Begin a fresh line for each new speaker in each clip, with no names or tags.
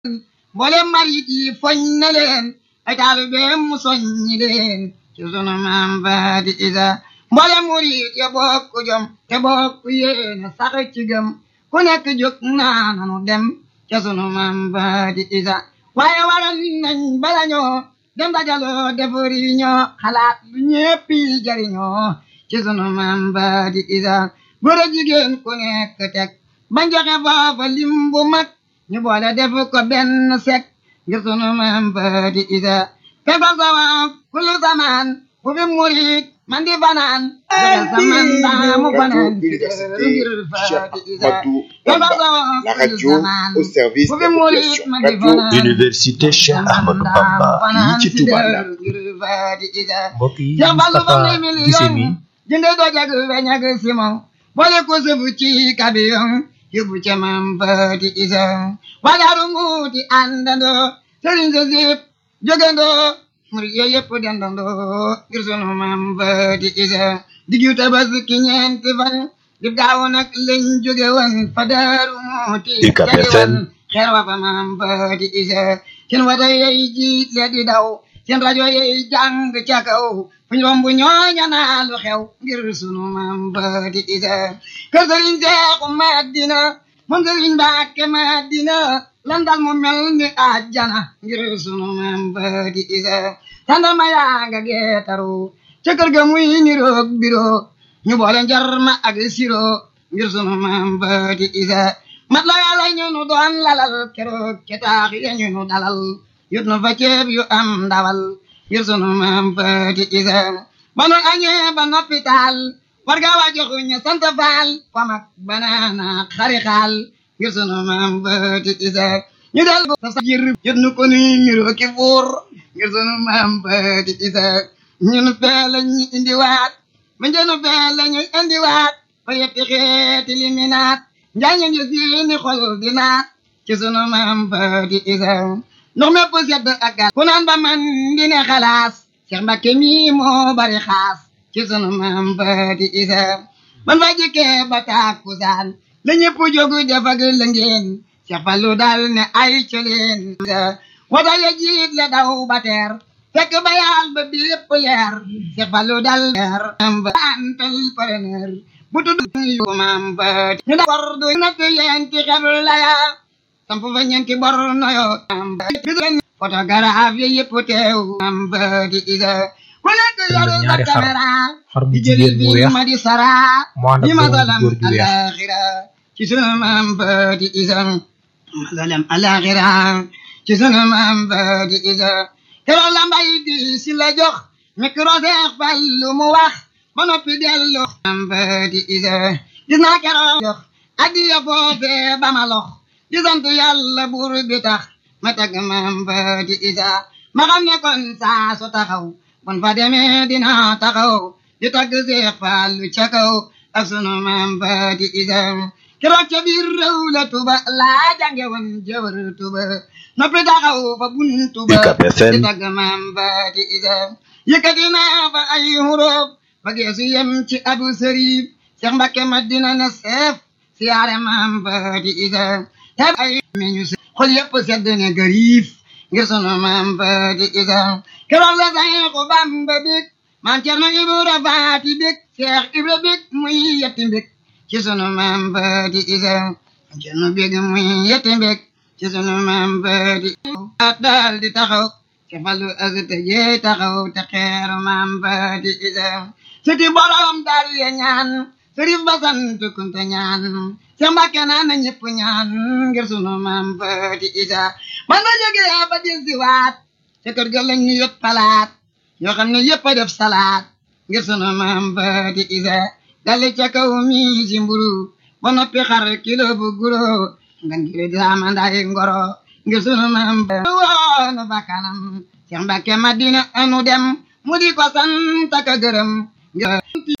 mboolem marit yi foñ na leen ay taalibeem mu soññi leen ci sunu maam Faati Isa mboolem murit ya bokk jom te bokk yéene sax ci gëm ku nekk jóg naa nanu dem ca sunu maam Faati Isa waaye waral nañ bala ñoo dem dajaloo defari ñoo xalaat lu ñépp yi jariñoo ci sunu maam Faati Isa góor a jigéen ku nekk teg bañ joxe foofa lim bu mag ñu boole def ko benn sek ngir sunu maam Faati Isa te fa sawa kullu zaman bu fi murit man di fanaan joxe saman daa mu fanaan ngir Faati Isa te fa sawa
La
kullu
radio
zaman
au service
bu
de
fi
la
murit
population.
man di
Radio
fanaan
Université Cheikh Ahmadou Bamba fii ci Touba Ndar
ngir Faati Isa
mbokk yi
Cheikh Fallou
Moustapha
fam nay
Guissé mi
million jënde doo jag weñ ak simon boole ko sëfu ci kabiyon yóbbu ca maam Faati Isa wagaaru muuti àndandoo sëriñ sa sip jógandoo murid yooyu yëpp dendandoo ngir sunu maam Faati Isa diggu tabaski ñeenti fan dib gaaw nag lañ jóge woon fa daaru muuti
UCAB
jadi
FM.
woon xeer wa fa maam Faati Isa seen wata yey jiit le di daw seen rajo yey jàng ca kaw fu ñu romb ñooña naa lu xew ngir sunu maam Faati Isa kër sëriñ Seexu Madina moom sëriñ Mbàkke Madina lan dal mu mel ni àjjana ngir sunu maam Faati Isa tàndarma yaa nga geetaru ca kër ga muy niroog biro ñu boole njarma ak siro ngir sunu maam Faati Isa mat la yàlla ñu nu doon lalal keroog ca taax ya ñu nu dalal yut nu fa ceeb yu am ndawal ngir sunu maam Faati Isa ba nu añee ba noppi taal war ga waa joxu ñu sant faal famak banaana xari xaal ngir sunu maam Faati Isa ñu del ko sa jir yut nu ko nuy niroo ki buur ngir sunu maam Faati Isa ñun fee lañu indiwaat ma njënu fee lañu indiwaat fa yetti xeeti liminaat njaañu ngi seeni xol di naat ci sunu maam Faati Isa ndox mépp sedd ak gal ku naan ba man di ne xalaas Cheikh Mbacke mi moo bari xaas ci sunu maam Faati Isa man fa jikkee ba tàkkusaan la ñëpp jógu def ak lëngeen Cheikh Fallou daal ne ay coleen wata ya jiit la daw ba teer fekk ba yaal ba bépp leer Cheikh Fallou dal leer am ba antal preneur bu tudd yu maam Faati ñu da bor du natt yenti xel la ya samp fa ñeenti bor noyo maam Faati photographe yi yëpp teew maam Faati Isa ku nekk yoru sa
ñaari xar
caméra
xar bu
di jëli
jigéen bu
bi
weex
ma di sara
mu ànd
di
ak
ma
doomam
salam
bu góor ju weex
alaxira ci sunu maam Faati Isa ma salam alaxira ci sunu maam Faati Isa keroog la mbay di si la jox micro Seex Fallu mu wax ba noppi dellu maam Faati Isa gis naa keroog jox addiya foofee ba ma lox di sant yàlla buur bi tax ma tagg maam Faati Isa ma xam ne kon saa su taxaw bon fa demee dina taxaw di tagg Seex Fallu ca kaw ak sunu maam Faati Isa keroog ca biir réew la tuba laa jànge woon jëwër tuba noppi taxaw fa buntu ba
UCAB FM.
di tagg maam Faati Isa yëkkati naa fa ay huruf ba geesu yem ci abu sërif Seex Mbakke Madina na seef siyaare maam Faati Isa te ay meñu se xol yëpp sedd ne gariif ngir sunu maam Faati Isa keroog la Seexu Bamba bég maam Cerno Ibra Faati bég Seex Ibra bég muy yetti mbég ci sunu maam Faati Isa maam Cerno bég muy yetti mbég ci sunu maam Faati Isa daal di taxaw ci falu azte jee taxaw te xeeru maam Faati Isa siti borom daal ya ñaan sërif ba sant kunte ñaan Seex Mbàkke naan na ñëpp ñaan ngir sunu maam Faati Isa man na jógee ba del si waat ca kër ga lañ ñu yot palaat yoo xam ne yëpp a def salaat ngir sunu maam Faati Isa dale ca kaw mi si mburu ba noppi xar kilo bu guro nga ngir daama nday ngoro ngir sunu maam Faati woonu bakkanam Seex Mbàkke Madina anu dem mu di ko sant ak a gërëm ngir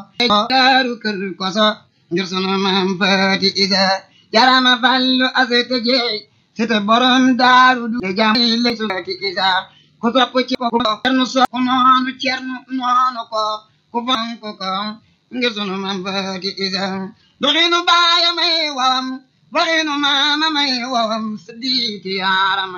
daaru kër koso ngir sunu maam Faati Isa jarama fallu asete jeey sete borom daaru du jam le Faati Isa ku topp ci ko cernu so ku noonu cernu noonu ko ku fonk ko ngir sunu maam Faati Isa doxinu baaya may wawam waxinu maama may wawam siddiiti yaarama